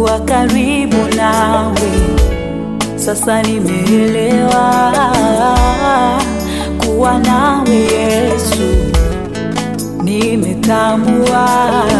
kuwa karibu nawe. Sasa nimeelewa kuwa nawe Yesu, nimetambua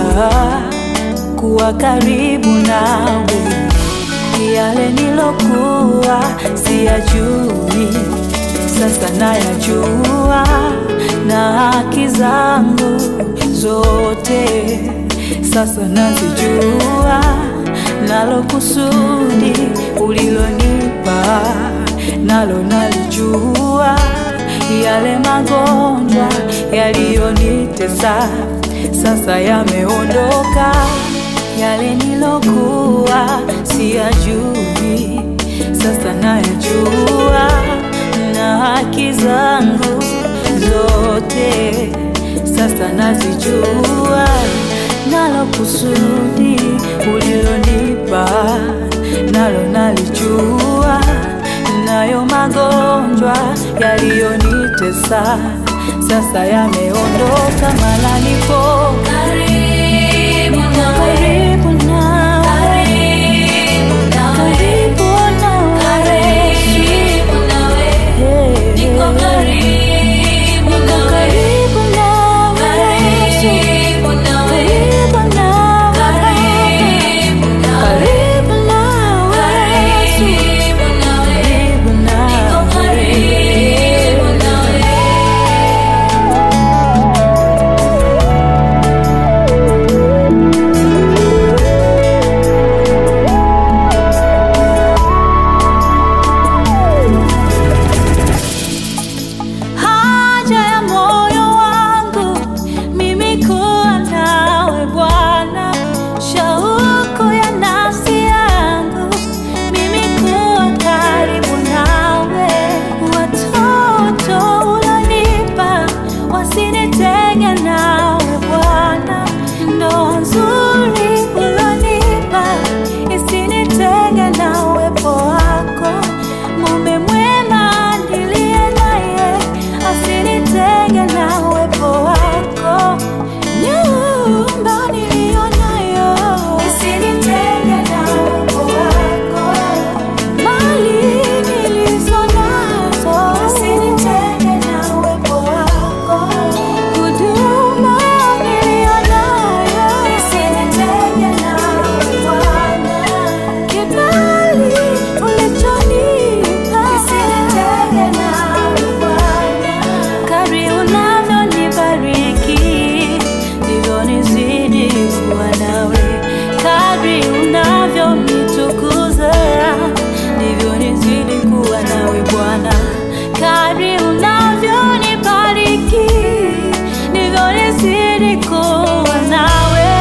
kuwa karibu nawe. Yale nilokuwa siyajui, sasa nayajua, na haki zangu zote sasa nazijua, nalo kusudi ulilonipa nalo nalijua, yale magonjwa yaliyonitesa sasa yameondoka, yale nilokuwa siyajui sasa nayajua, na haki zangu zote sasa nazijua, nalo kusudi ulilonipa nalo nalijua, nayo magonjwa yaliyonitesa sasa yameondoka, mala nipo Karibu nawe, karibu nawe, karibu nawe, karibu nawe, karibu nawe, Yeah. niko karibu Niko nawe, karibu nawe, karibu nawe, karibu nawe, karibu nawe, karibu nawe, karibu nawe, karibu niko nawe. karibu nawe. Haja ya moyo wangu mimi kuwa nawe Bwana, shauku ya nafsi yangu mimi kuwa karibu nawe. Watoto ulonipa wasinitenge nawe Bwana, ndoa nzuri ulonipa isinitenge na uwepo wako. Mume mwema niliye naye asinitenge na uwepo wako. Nyumba niliyo nayo isinitenge na uwepo wako. Mali nilizo nazo isinitenge na uwepo wako. Huduma niliyo nayo isinitenge na uwepo wako. Kibali ulichonipa isinitenge nawe Bwana. Kadri unavyonibariki ndivyo nizidi kuwa nawe. Kadri unavyonitukuza ndivyo nizidi kuwa nawe Bwana. Kadri unavyonibariki ndivyo nizidi kuwa nawe.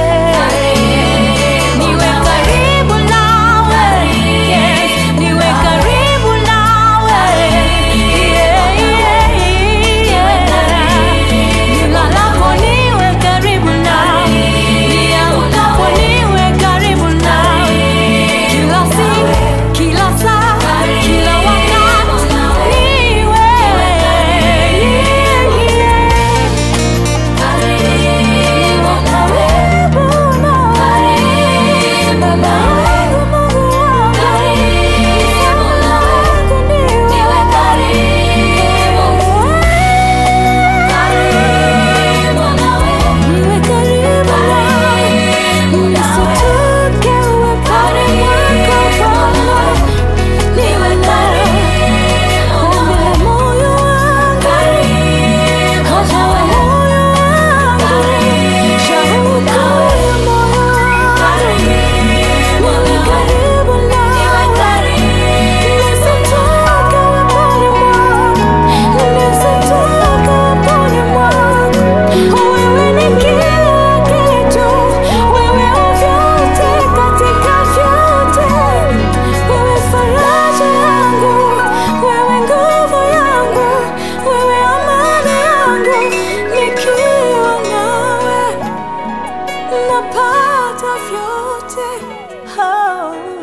Niwe karibu nawe, yes, niwe karibu nawe, yeah, yeah, yeah. Nilalapo niwe karibu nawe, niamkapo niwe karibu nawe, kila siku, kila saa, kila wakati niwe, yeah, yeah. Napata vyote oh.